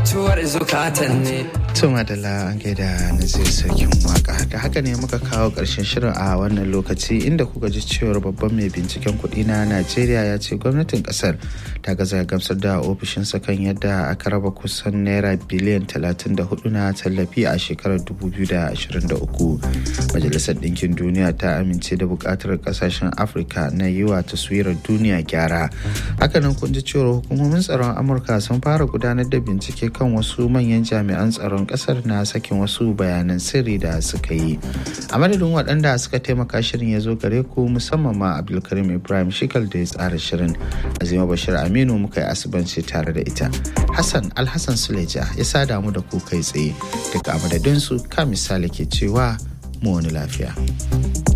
mutuwar zukatan ne Tuma da an gaida na zai sarkin waka da haka ne muka kawo ƙarshen shirin a wannan lokaci inda kuka ji cewar babban mai binciken kuɗi na Najeriya ya ce gwamnatin ƙasar ta gaza gamsar da ofishinsa kan yadda aka raba kusan naira biliyan 34 na tallafi a shekarar 2023. Majalisar Ɗinkin Duniya ta amince da buƙatar ƙasashen Afirka na yi wa taswirar duniya gyara. Hakanan kun ji cewar hukumomin tsaron Amurka sun fara gudanar da bincike kan wasu manyan jami'an tsaron kasar na sakin wasu bayanan sirri da suka yi a madadin waɗanda suka taimaka shirin ya zo gare ku musamman ma abdulkarim ibrahim shikal da ya tsara shirin azima bashir aminu muka yi asibanci tare da ita hassan alhassan suleja ya sada mu da ku kai tsaye daga madadinsu ka misali ke cewa mu wani lafiya.